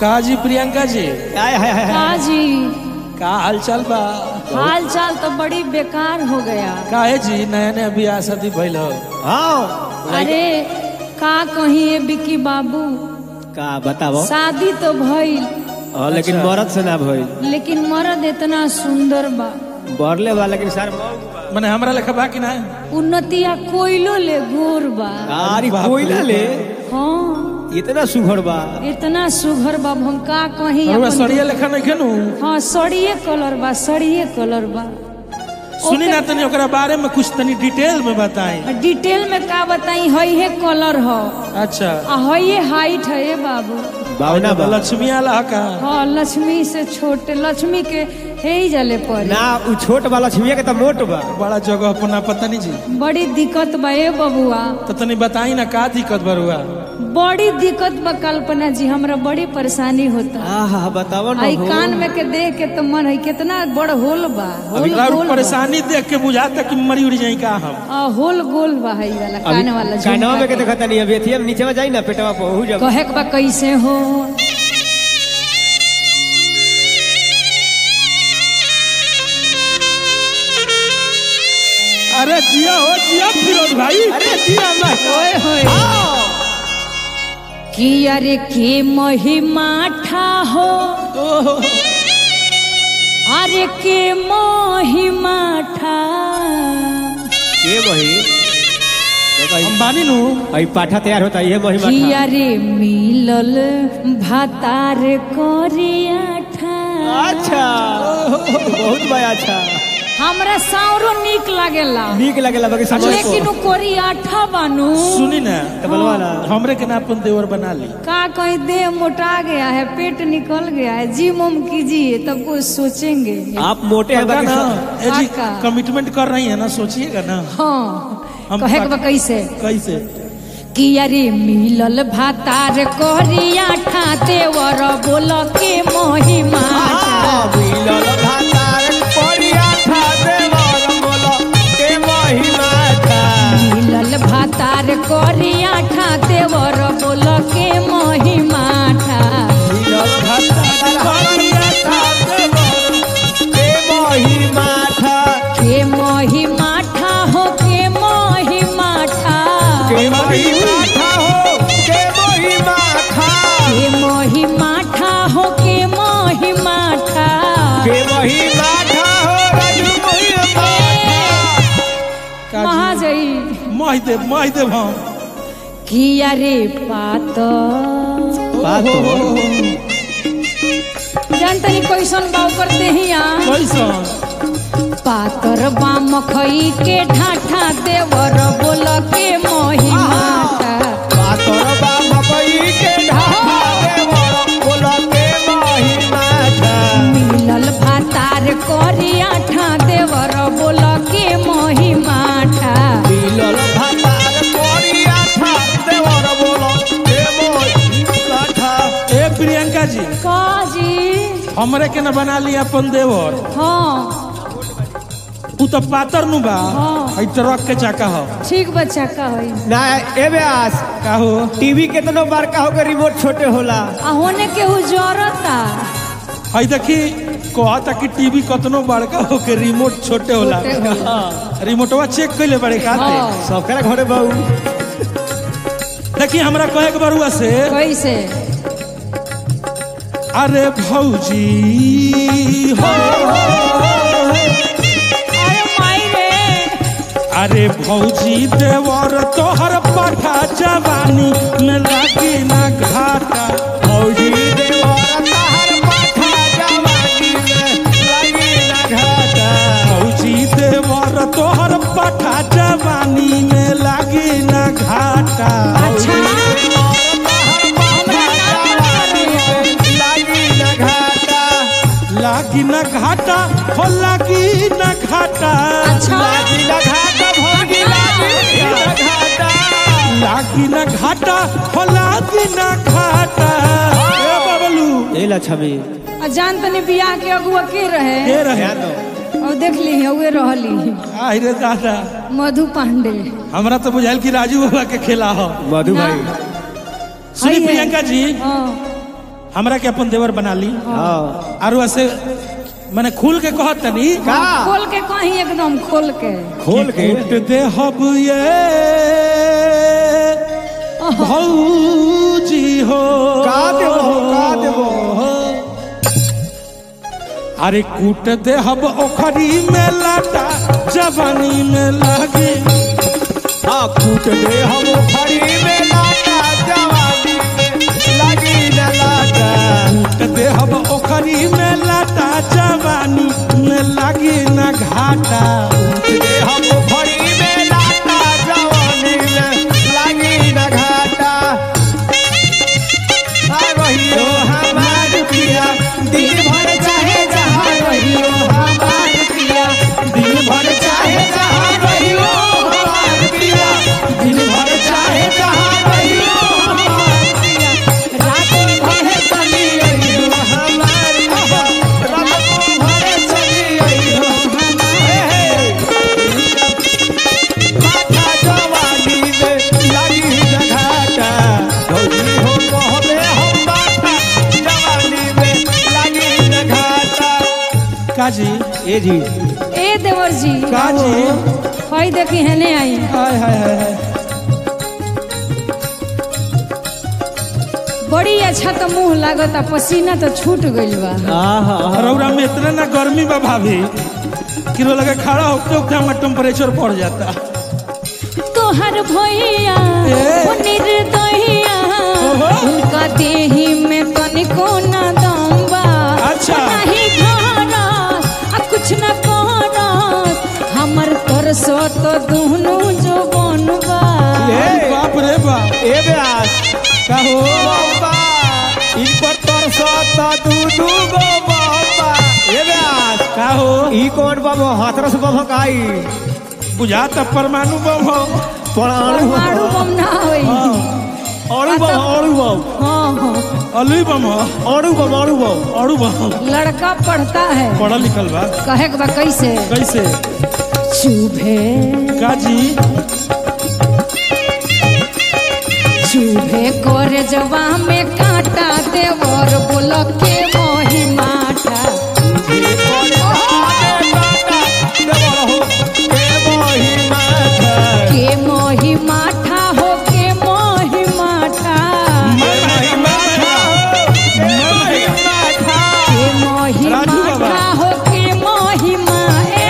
का जी प्रियंका जी हाय हाय हाय का जी का हालचाल बा हाल चाल तो बड़ी बेकार हो गया काहे जी नया नया बियाह शादी भइल हो हाँ अरे का कहीं ये बिकी बाबू का बताओ शादी तो भइल हाँ लेकिन मरद से ना भइल लेकिन मर्द इतना सुंदर बा बरले बा लेकिन सर मने हमरा लेखा बा कि ना उन्नतिया कोयलो ले गोर बा अरे बाप कोयला रे। ले हाँ इतना सुघड़ बा इतना सुघर बा हम का कहीं हमरा अपन- सड़िया लेखा नहीं खेनू हाँ सड़िए कलर बा सड़िए कलर बा सुनी ना तनी ओकरा बारे में कुछ तनी डिटेल में बताई डिटेल में का बताई हई है कलर हो अच्छा आ हई है हाइट है ये बाबू बावना बा लक्ष्मी आला का हाँ लक्ष्मी से छोटे लक्ष्मी के हे ही जले पड़े ना उ छोट बा लक्ष्मी के तो मोट बा बड़ा जगह अपना पता नहीं जी बड़ी दिक्कत बा ए बबुआ तो तनी बताई ना का दिक्कत बरुआ बड़ी दिक्कत बा कल्पना जी हमरा बड़ी परेशानी होता आहा बताओ ना आई हो। कान में के देख के तो मन है कितना बड़ होल बा होल अभी गोल बा। परेशानी देख के बुझाता कि मरी उड़ जाई का हम आ, होल गोल बा है वाला कान वाला कानवा में के झुमका देखता नहीं अभी एथिया में नीचे में जाई ना पेटवा पे हो के। जब कहे के बा कैसे हो अरे जिया हो जिया फिरोज भाई अरे जिया ना ओए होए कि अरे के महिमा ठा हो ओहो, अरे के महिमा ठा के वही देखो हम बानी नु आई पाठा तैयार होता ये महिमा कि था अरे मिलल भातार करिया ठा अच्छा बहुत बड़ा अच्छा हमरा साउरो निक लागेला नीक लगेला बाकी समझ लेकिन उ कोरिया ठा बानू सुनी ना तो बोलवा ना हमरे के ना अपन देवर बना ली का कहीं देह मोटा गया है पेट निकल गया है जिम उम कीजिए तब कुछ सोचेंगे आप मोटे हैं पक्का बाकी ना सब- ए जी पक्का। कमिटमेंट कर रही है ना सोचिएगा ना हाँ हम कहे के बा पक- कैसे कैसे कि अरे मिलल भातार करिया ठाते वर बोल के महिमा आ, मिलल भातार कोरिया था देवर बोलो के महिमा था मिलल भातार करिया ठाते वर बोल के महिमा ठा मिलल भातार कोरिया था देवर के महिमा था के महिमा ठा हो के महिमा ठा के महिमा था हो के महिमा था के महिमा ठा हो के महिमा ठा के महिमा था हो राजू महिमा था का कहाँ जाई मह देव मह देव हम कि अरे पात बात तो जानतनी कैसन बाव करते ही आ कैसन पातर बाम खई के ढाठा देवर बोल के महिमा ठा पातर बा मकई के ढाबा देवर बोल के महिमा था मिलल भातार करिया ठा देवर बोल के महिमा ठा मिलल भातार कोरिया था देवर बोलो के महिमा था ए प्रियंका जी काजी हमरे के ना बना ली अपन देवर हाँ उ तो पातर नु बा हाँ। हई ट्रक के चाका हो ठीक बच्चा का है ना ए व्यास का हो टीवी केतनो बड़का होकर रिमोट छोटे होला आ होने के हु जरता हई देखी कहता कि टीवी कतनो बड़का हो के रिमोट छोटे होला छोटे होला। हाँ, रिमोटवा चेक कैले बड़े खाते हाँ। सबकरा घरे बहु देखी हमरा कहे के बरुआ से कैसे अरे भौजी हो अरे माई रे अरे भौजी देवर तोहर पाठा जवानी में लागी ना घाटा फौजी देवर तहर पाठा जवानी में लगी ना घाटा भौजी देवर तोहर पाठा जवानी में लागी ना घाटा अच्छा लागी ना घाटा हो लागी ना घाटा अच्छा लागी ना घाटा हो लागी ना घाटा ए बबलू ए लक्ष्मी आ जान तनी बियाह के अगुआ के रहे के रहे और देख ली उहे रहली आई रे दादा मधु पांडे हमरा तो बुझाइल कि राजू बाबा के खेला हो मधु ना। भाई सुनी है। प्रियंका जी हाँ हमरा के अपन देवर बना ली हाँ और ऐसे मैंने खुल के कहत तनी का खोल के कहीं एकदम खोल के खोल के कूट दे हब ये भौजी हो का देबो का देबो अरे कूट दे हब ओखरी में लाटा जवानी में लागे हाँ कूट दे हम फरी में लाटा जवानी में लगी न लाटा कूट दे हब ओखरी में लाटा जवानी में लागे ना घाटा कूट दे हम फरी में लाटा जवानी में लगी न घाटा आ रहियो हमार पिया दिन भर चाहे जहाँ रहियो हमार पिया दिन भर चाहे जहाँ रहियो हमार पिया दिन भर चाहे जहाँ रहियो हमार पिया रात भर चली अइहो हमार पिया रात भर चली अइहो हे हे माथा जवानी में लगी न घाटा भौजी हो कहबे हम माथा जवानी में लगी न घाटा काजी ए जी ए देवर जी काजी हई देखी हेने आई हाय हाय हाय हाय बड़ी अच्छा तो मुंह लागता पसीना तो छूट गइल बा आहा रौरा में इतना ना गर्मी बा भाभी कि रो लगे खड़ा होते होते हमारा टेम्परेचर बढ़ जाता तोहर भैया ए। ओ निर्दयिया ओहो। उनका देही में तनिको न दम बा अच्छा। नहीं घरस आ कुछ न करस हमर तरसो तो दुहनु जो बनबा ए। बाप रे बाप ए व्यास का हो बाबा इन पर तरसत दू दू गो बाबा ए व्यास का हो ई कौन बाबा हाथरस बाबा काई बुझाता परमाणु बम हो परमाणु परमाणु बम ना होई अणु बम अणु बम हाँ हाँ अलुई बम हो अणु बम अणु बम अड़ू बम लड़का पढ़ता है पढ़ल लिखल बा कहे के बा कैसे कैसे चुभे काजी चूहे कर जवा में कांटा देवर बोल के मोही माठा के मोही माठा हो के मोही माठा के मोही राजू बाबा। माठा हो के मोही मा ए।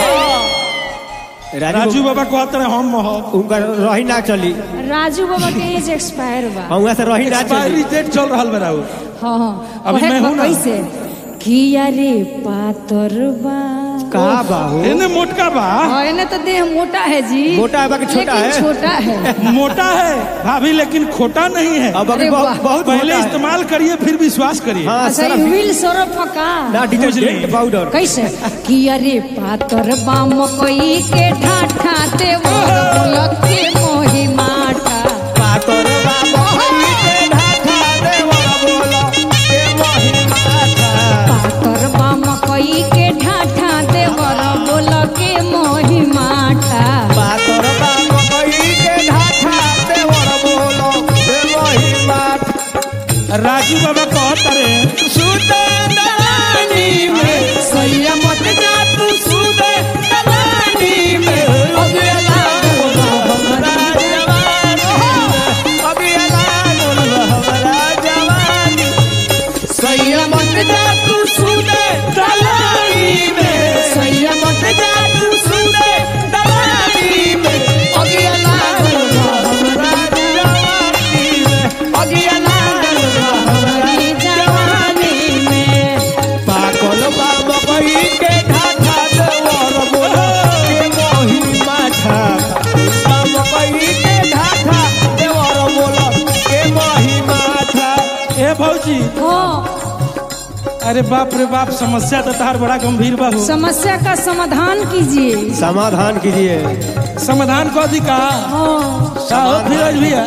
राजू बाबा कहते रहे हम हो उनका रही ना चली राजू बाबा के एज एक्सपायर बा वहाँ से रही ना एक्सपायरी चली डेट चल रहा बा राउ हाँ हाँ अभी कहे मैं के बा हूं ना। कैसे किया रे पातर बा का बाबू एने मोटका बा हाँ एने तो देह मोटा है जी मोटा है बाकी छोटा लेकिन है। छोटा है मोटा है भाभी लेकिन खोटा नहीं है अब अभी अरे बहुत वाह। बहुत पहले मोटा है। इस्तेमाल करिए फिर विश्वास करिए हाँ अच्छा सर व्हील सरफ का ना डिटर्जेंट पाउडर कैसे कि अरे पातर बाम कोई के ठाठा ते बोल के मोही माटा पातर बाबा के ढाठा देवर बोला के मोही माथा पातर बाम कोई के ठाठा ते बोल के मोही माटा पातर बाबा के ढाठा देवर बोला के मोही माथा राजू बाबा कहते रहे सुते दलानी में सैया मत जा तू सुते दलानी में अगला हमारा जवानी में अभी अलानुल हमारा जवानी सैया मत जा तू सुते दलानी में सैया मत जा तू सुते दलानी में अभी अलानुल हमारा जवानी में अभी अलानुल हमारी जवानी में पागल बाबा कही के ढाठा देवर बोलो के मोही माठा बाबा कही के ढाठा देवर बोलो के मोही माठा ए भौजी हाँ अरे बाप रे बाप समस्या तो तार बड़ा गंभीर बा हो समस्या का समाधान कीजिए समाधान कीजिए समाधान को दी का हाँ साहब फिरोज भैया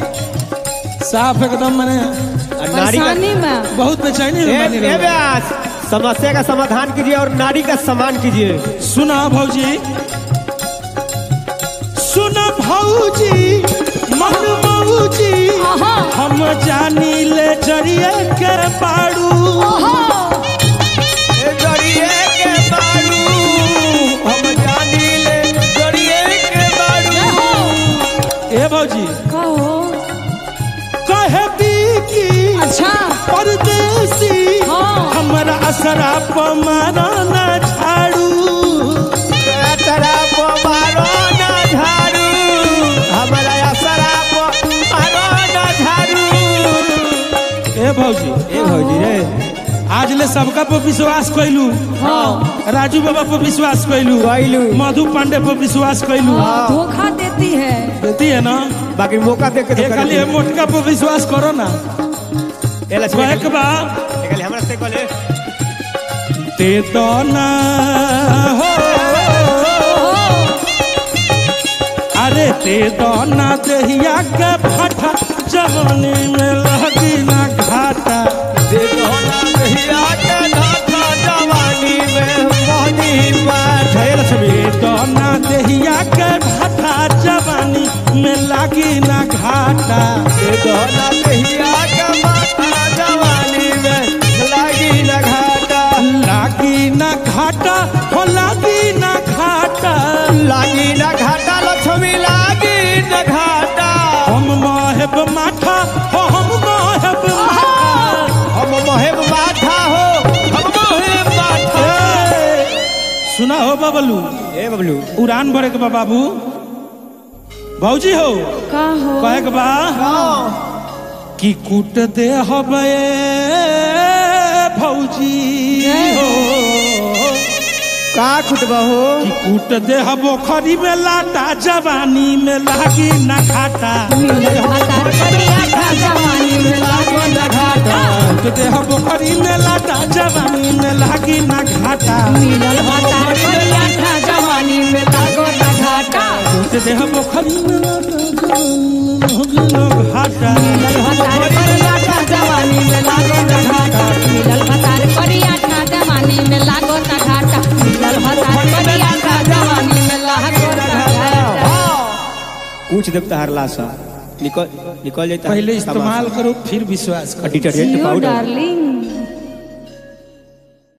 साफ एकदम मैंने नारी का परेशानी में बहुत बेचैनी ए, में बनी ए रही। व्यास समस्या का समाधान कीजिए और नारी का सम्मान कीजिए सुना भौजी सुना भौजी मन भौजी हाँ हम जानी ले जरिए के बाड़ू ओहो ए जड़िए के बाड़ू हम जानी ले जड़िए के बाड़ू जय हो ए भौजी कहो कहे की अच्छा परदेसी हाँ। हमरा असरा पमारा न झाड़ू तेरा को मारो ना झाड़ू हमारा असरा को मारो ना झाड़ू ए भौजी ए भौजी रे आज ले सबका पर विश्वास कैलू हाँ राजू बाबा पर विश्वास कैलू कैलू। मधु पांडे पर विश्वास कैलू हाँ, धोखा देती है देती है ना बाकी मौका देख के ये खाली ये मोटका पर विश्वास करो ना एला वह के बा खाली हमरा से कहले दे दो ना हो अरे दे दो ना दहिया के फटा जवानी में लगी ना घाटा दे दो ना दहिया के नाता जवानी में मोहनी पाठ है लक्ष्मी दे दो ना दहिया के फटा जवानी में लगी ना घाटा दे दो ना दहिया के माता जवानी में लागी ना घाटा लागी ना घाटा हो लागी ना घाटा लागी ना घाटा लक्ष्मी लागी ना घाटा हम माहेब माठा हो हम माहेब माठा हम मोहेब माथा हो हम मोहेब माथा ए, सुना हो बबलू ए बबलू उड़ान भरे के बा बाबू भौजी हो का हो कहे के बा कि कूट दे हबे भौजी हो का खुटबा हो कि कूट दे हबो खरी में लाटा जवानी में लागी ना घाटा मिलल भातार करिया था जवानी में लागो न घाटा कूट दे हबो खरी में लाटा जवानी में लागी ना घाटा मिलल भातार करिया था जवानी में लागो न घाटा कूट दे हबो खरी में लाटा जवानी में लागी ना घाटा मिलल भातार करिया था जवानी में लागो न घाटा मिलल भातार करिया था जवानी में लागो न घाटा मिलल भातार करिया था जवानी में लागो न घाटा पूछ देव तहार लाशा निकल निकल जाता पहले इस्तेमाल करो फिर विश्वास करो डिटर्जेंट जियो पाउडर डार्लिंग